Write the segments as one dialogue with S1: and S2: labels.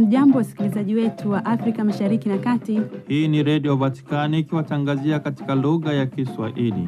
S1: Hamjambo, wasikilizaji wetu wa Afrika Mashariki na Kati.
S2: Hii ni Redio Vatikani ikiwatangazia katika lugha ya Kiswahili.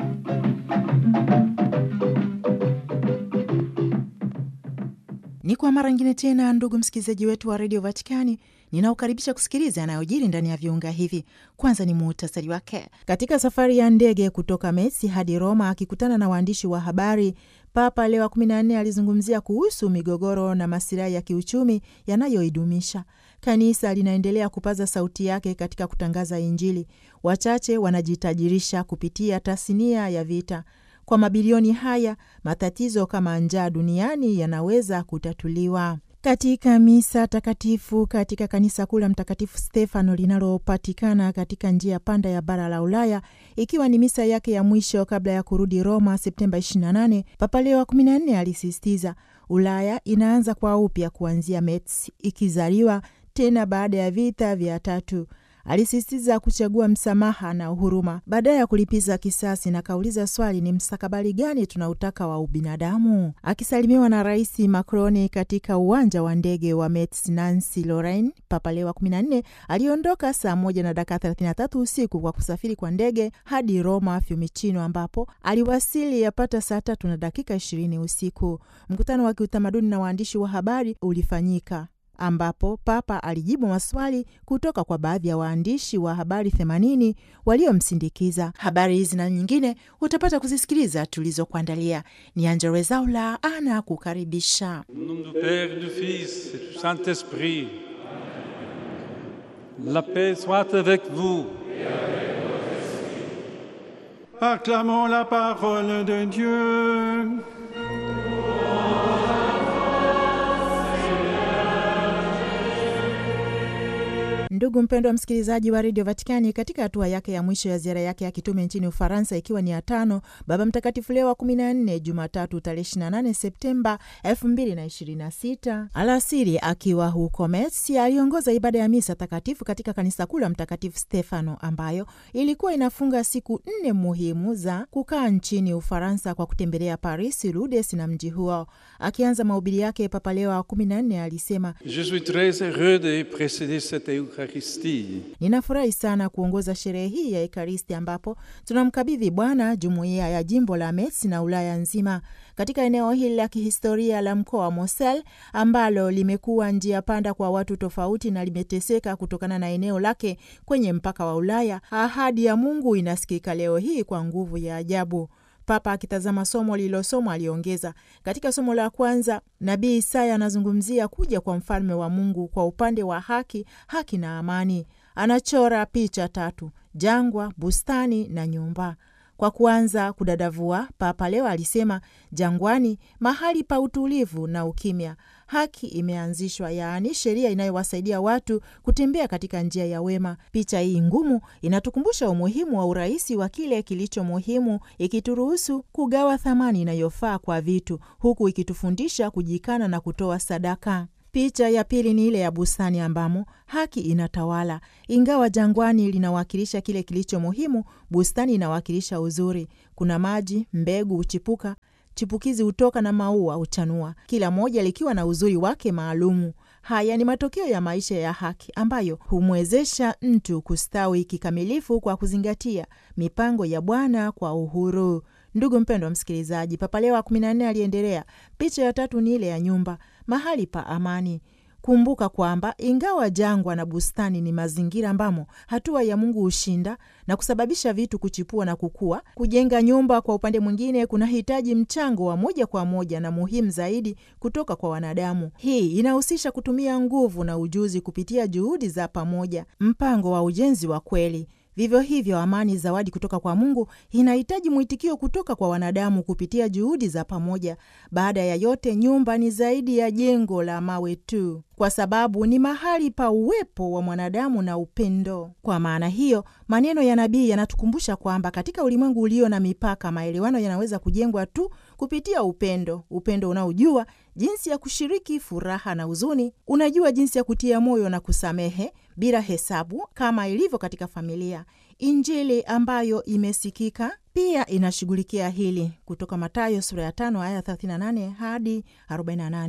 S3: Ni kwa mara nyingine tena, ndugu msikilizaji wetu wa redio Vatikani, ninaokaribisha kusikiliza yanayojiri ndani ya viunga hivi. Kwanza ni muhtasari wake. Katika safari ya ndege kutoka Messi hadi Roma akikutana na waandishi wa habari, Papa Leo wa 14 alizungumzia kuhusu migogoro na masilahi ya kiuchumi yanayoidumisha. Kanisa linaendelea kupaza sauti yake katika kutangaza Injili. Wachache wanajitajirisha kupitia tasnia ya vita. Kwa mabilioni haya, matatizo kama njaa duniani yanaweza kutatuliwa. Katika misa takatifu katika kanisa kuu la Mtakatifu Stefano linalopatikana katika njia panda ya bara la Ulaya, ikiwa ni misa yake ya mwisho kabla ya kurudi Roma Septemba 28, Papa Leo wa 14 alisisitiza Ulaya inaanza kwa upya kuanzia Metz, ikizaliwa tena baada ya vita vya tatu. Alisisitiza kuchagua msamaha na huruma badala ya kulipiza kisasi, na kauliza swali, ni mstakabali gani tunautaka wa ubinadamu? Akisalimiwa na Rais Macron katika uwanja wa ndege wa Metz Nancy Lorraine, Papa Leo wa 14 aliondoka saa moja na dakika 33 usiku kwa kusafiri kwa ndege hadi Roma Fiumicino, ambapo aliwasili yapata saa tatu na dakika 20 usiku. Mkutano wa kiutamaduni na waandishi wa habari ulifanyika ambapo Papa alijibu maswali kutoka kwa baadhi ya waandishi wa habari 80 waliomsindikiza. Habari hizi na nyingine utapata kuzisikiliza tulizokuandalia. Ni Angella Rwezaula ana kukaribisha.
S4: Au nom du Père, du Fils et du Saint-Esprit. La paix soit avec vous.
S5: Acclamons la parole de Dieu.
S3: Ndugu mpendwa msikilizaji wa redio Vatikani, katika hatua yake ya mwisho ya ziara yake ya kitume nchini Ufaransa, ikiwa ni ya tano, Baba Mtakatifu Leo wa 14 Jumatatu tarehe 28 Septemba 2026 alasiri, akiwa huko Metz, aliongoza ibada ya misa takatifu katika kanisa kuu la Mtakatifu Stefano, ambayo ilikuwa inafunga siku nne muhimu za kukaa nchini Ufaransa kwa kutembelea Paris, Lourdes na mji huo. Akianza mahubiri yake, Papa Leo wa 14 alisema
S4: Je suis très heureux de présider cette Eucharistie.
S3: Ninafurahi sana kuongoza sherehe hii ya Ekaristi ambapo tunamkabidhi Bwana jumuiya ya jimbo la Metz na Ulaya nzima. Katika eneo hili la kihistoria la mkoa wa Mosel ambalo limekuwa njia panda kwa watu tofauti na limeteseka kutokana na eneo lake kwenye mpaka wa Ulaya, ahadi ya Mungu inasikika leo hii kwa nguvu ya ajabu. Papa akitazama somo lililosomwa aliongeza, katika somo la kwanza nabii Isaya anazungumzia kuja kwa mfalme wa Mungu kwa upande wa haki, haki na amani. Anachora picha tatu: jangwa, bustani na nyumba. Kwa kuanza kudadavua, Papa leo alisema, jangwani, mahali pa utulivu na ukimya, haki imeanzishwa, yaani sheria inayowasaidia watu kutembea katika njia ya wema. Picha hii ngumu inatukumbusha umuhimu wa urahisi wa kile kilicho muhimu, ikituruhusu kugawa thamani inayofaa kwa vitu, huku ikitufundisha kujikana na kutoa sadaka. Picha ya pili ni ile ya bustani ambamo haki inatawala. Ingawa jangwani linawakilisha kile kilicho muhimu, bustani inawakilisha uzuri. Kuna maji, mbegu huchipuka, chipukizi hutoka na maua huchanua, kila moja likiwa na uzuri wake maalumu. Haya ni matokeo ya maisha ya haki ambayo humwezesha mtu kustawi kikamilifu kwa kuzingatia mipango ya Bwana kwa uhuru. Ndugu mpendwa wa msikilizaji, Papa Leo wa 14 aliendelea. Picha ya tatu ni ile ya nyumba, mahali pa amani. Kumbuka kwamba ingawa jangwa na bustani ni mazingira ambamo hatua ya Mungu hushinda na kusababisha vitu kuchipua na kukua, kujenga nyumba kwa upande mwingine kunahitaji mchango wa moja kwa moja na muhimu zaidi kutoka kwa wanadamu. Hii inahusisha kutumia nguvu na ujuzi kupitia juhudi za pamoja, mpango wa ujenzi wa kweli. Vivyo hivyo, amani, zawadi kutoka kwa Mungu, inahitaji mwitikio kutoka kwa wanadamu kupitia juhudi za pamoja. Baada ya yote, nyumba ni zaidi ya jengo la mawe tu, kwa sababu ni mahali pa uwepo wa mwanadamu na upendo. Kwa maana hiyo, maneno ya nabii yanatukumbusha kwamba katika ulimwengu ulio na mipaka, maelewano yanaweza kujengwa tu kupitia upendo, upendo unaojua jinsi ya kushiriki furaha na huzuni, unajua jinsi ya kutia moyo na kusamehe bila hesabu, kama ilivyo katika familia. Injili ambayo imesikika pia inashughulikia hili kutoka Mathayo sura ya tano aya 38 hadi 48.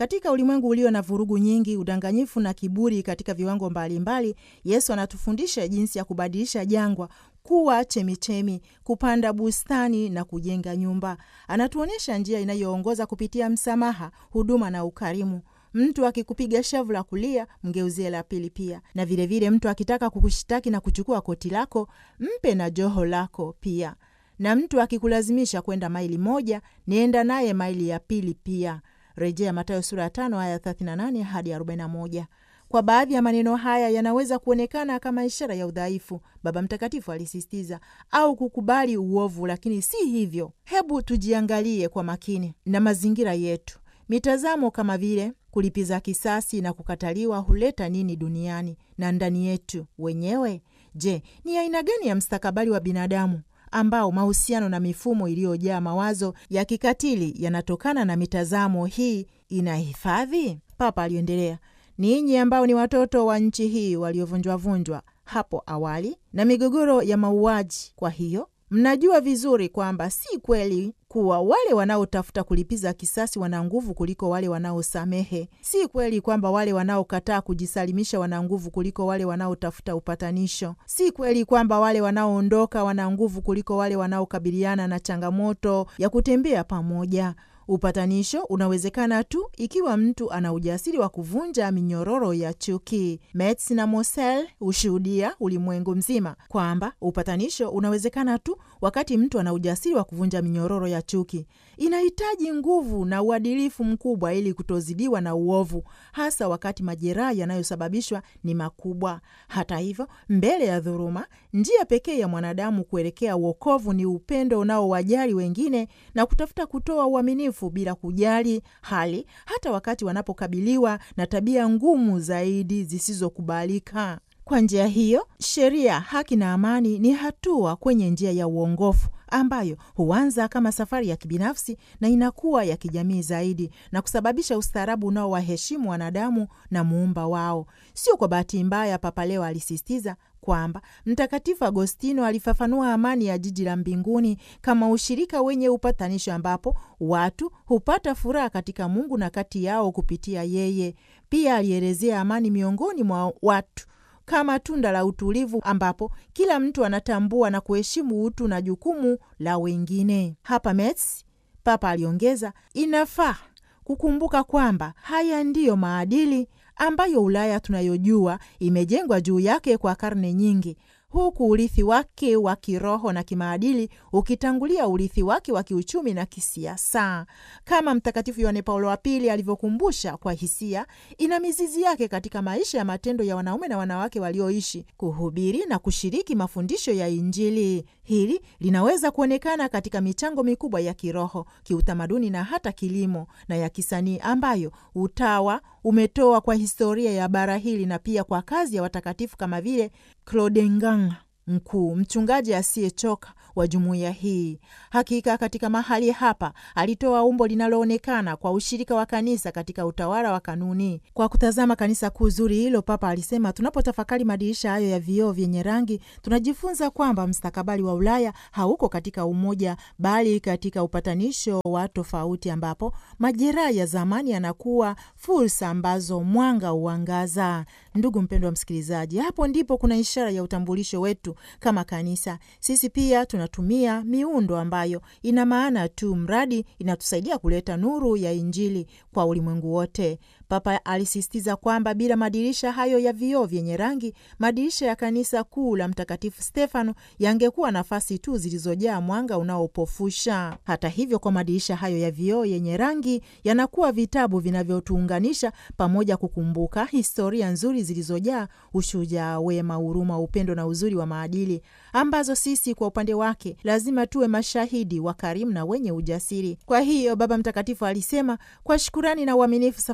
S3: Katika ulimwengu ulio na vurugu nyingi, udanganyifu na kiburi katika viwango mbalimbali, Yesu anatufundisha jinsi ya kubadilisha jangwa kuwa chemichemi, kupanda bustani na kujenga nyumba. Anatuonyesha njia inayoongoza kupitia msamaha, huduma na ukarimu. Mtu akikupiga shavu la kulia, mgeuzie la pili pia, na vilevile vile mtu akitaka kukushitaki na kuchukua koti lako, mpe na joho lako pia, na mtu akikulazimisha kwenda maili moja, nienda naye maili ya pili pia. Rejea Mathayo sura ya tano aya 38 hadi 41. Kwa baadhi ya maneno haya yanaweza kuonekana kama ishara ya udhaifu, Baba Mtakatifu alisisitiza, au kukubali uovu, lakini si hivyo. Hebu tujiangalie kwa makini na mazingira yetu. Mitazamo kama vile kulipiza kisasi na kukataliwa huleta nini duniani na ndani yetu wenyewe? Je, ni aina gani ya mstakabali wa binadamu ambao mahusiano na mifumo iliyojaa mawazo ya kikatili yanatokana na mitazamo hii inahifadhi? Papa aliendelea, ninyi ambao ni watoto wa nchi hii waliovunjwavunjwa hapo awali na migogoro ya mauaji, kwa hiyo mnajua vizuri kwamba si kweli kuwa wale wanaotafuta kulipiza kisasi wana nguvu kuliko wale wanaosamehe. Si kweli kwamba wale wanaokataa kujisalimisha wana nguvu kuliko wale wanaotafuta upatanisho. Si kweli kwamba wale wanaoondoka wana nguvu kuliko wale wanaokabiliana na changamoto ya kutembea pamoja. Upatanisho unawezekana tu ikiwa mtu ana ujasiri wa kuvunja minyororo ya chuki. Metz na Mosel hushuhudia ulimwengu mzima kwamba upatanisho unawezekana tu wakati mtu ana ujasiri wa kuvunja minyororo ya chuki. Inahitaji nguvu na uadilifu mkubwa ili kutozidiwa na uovu, hasa wakati majeraha yanayosababishwa ni makubwa. Hata hivyo, mbele ya dhuluma, njia pekee ya mwanadamu kuelekea uokovu ni upendo unaowajali wengine na kutafuta kutoa uaminifu bila kujali hali, hata wakati wanapokabiliwa na tabia ngumu zaidi zisizokubalika. Kwa njia hiyo, sheria, haki na amani ni hatua kwenye njia ya uongofu ambayo huanza kama safari ya kibinafsi na inakuwa ya kijamii zaidi na kusababisha ustaarabu unaowaheshimu wanadamu na muumba wao. Sio kwa bahati mbaya, Papa leo alisisitiza kwamba Mtakatifu Agostino alifafanua amani ya jiji la mbinguni kama ushirika wenye upatanisho, ambapo watu hupata furaha katika Mungu na kati yao kupitia yeye. Pia alielezea amani miongoni mwa watu kama tunda la utulivu ambapo kila mtu anatambua na kuheshimu utu na jukumu la wengine. Hapa Metz, Papa aliongeza, inafaa kukumbuka kwamba haya ndiyo maadili ambayo Ulaya tunayojua imejengwa juu yake kwa karne nyingi, huku urithi wake wa kiroho na kimaadili ukitangulia urithi wake wa kiuchumi na kisiasa. Kama Mtakatifu Yohane Paulo wa Pili alivyokumbusha kwa hisia, ina mizizi yake katika maisha ya matendo ya wanaume na wanawake walioishi, kuhubiri na kushiriki mafundisho ya Injili. Hili linaweza kuonekana katika michango mikubwa ya kiroho, kiutamaduni na hata kilimo na ya kisanii ambayo utawa umetoa kwa historia ya bara hili na pia kwa kazi ya watakatifu kama vile Clodengang mkuu mchungaji asiyechoka wa jumuiya hii. Hakika katika mahali hapa alitoa umbo linaloonekana kwa ushirika wa kanisa katika utawala wa kanuni. Kwa kutazama kanisa kuu zuri hilo, Papa alisema, tunapotafakari madirisha hayo ya vioo vyenye rangi, tunajifunza kwamba mstakabali wa Ulaya hauko katika umoja, bali katika upatanisho wa tofauti, ambapo majeraha ya zamani yanakuwa fursa ambazo mwanga huangaza. Ndugu mpendwa msikilizaji, hapo ndipo kuna ishara ya utambulisho wetu kama kanisa. Sisi pia tunatumia miundo ambayo ina maana tu mradi inatusaidia kuleta nuru ya Injili kwa ulimwengu wote. Papa alisisitiza kwamba bila madirisha hayo ya vioo vyenye rangi, madirisha ya kanisa kuu la Mtakatifu Stefano yangekuwa nafasi tu zilizojaa mwanga unaopofusha. Hata hivyo, kwa madirisha hayo ya vioo yenye rangi yanakuwa vitabu vinavyotuunganisha pamoja, kukumbuka historia nzuri zilizojaa ushujaa, wema, huruma, upendo na uzuri wa maadili, ambazo sisi kwa upande wake lazima tuwe mashahidi wakarimu na wenye ujasiri. Kwa hiyo Baba Mtakatifu alisema, kwa shukurani na uaminifu, safari yangu ya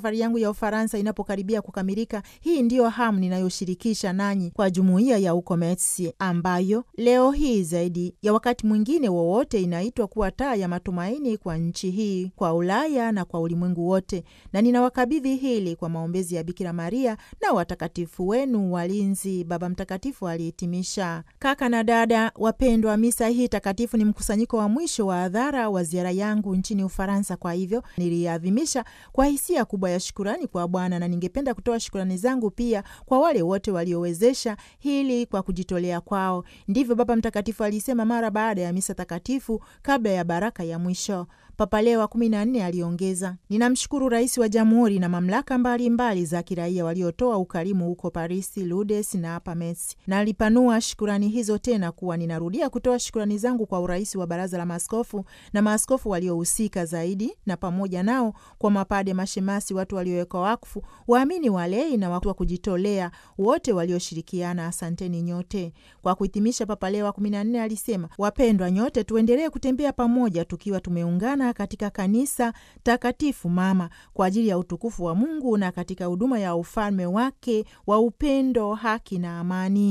S3: ya Ufaransa inapokaribia kukamilika, hii ndiyo hamu ninayoshirikisha nanyi kwa jumuiya ya huko Metsi, ambayo leo hii zaidi ya wakati mwingine wowote inaitwa kuwa taa ya matumaini kwa nchi hii, kwa Ulaya na kwa ulimwengu wote, na ninawakabidhi hili kwa maombezi ya Bikira Maria na watakatifu wenu walinzi, Baba Mtakatifu alihitimisha. Kaka na dada wapendwa, misa hii takatifu ni mkusanyiko wa mwisho wa adhara wa ziara yangu nchini Ufaransa. Kwa hivyo niliadhimisha kwa hisia kubwa ya shukurani kwa Bwana, na ningependa kutoa shukurani zangu pia kwa wale wote waliowezesha hili kwa kujitolea kwao. Ndivyo Baba Mtakatifu alisema mara baada ya misa takatifu kabla ya baraka ya mwisho. Papa Leo wa kumi na nne aliongeza, ninamshukuru rais wa jamhuri na mamlaka mbalimbali mbali za kiraia waliotoa ukarimu huko Parisi, Lourdes na hapa Metz. Na alipanua shukurani hizo tena kuwa ninarudia kutoa shukurani zangu kwa urais wa baraza la maaskofu na maaskofu waliohusika zaidi, na pamoja nao kwa mapade, mashemasi, watu waliowekwa wakfu, waamini walei na watu wa kujitolea wote walioshirikiana. Asanteni nyote. Kwa kuhitimisha, Papa Leo wa kumi na nne alisema, wapendwa nyote, tuendelee kutembea pamoja tukiwa tumeungana katika kanisa takatifu mama kwa ajili ya utukufu wa Mungu na katika huduma ya ufalme wake wa upendo, haki na amani.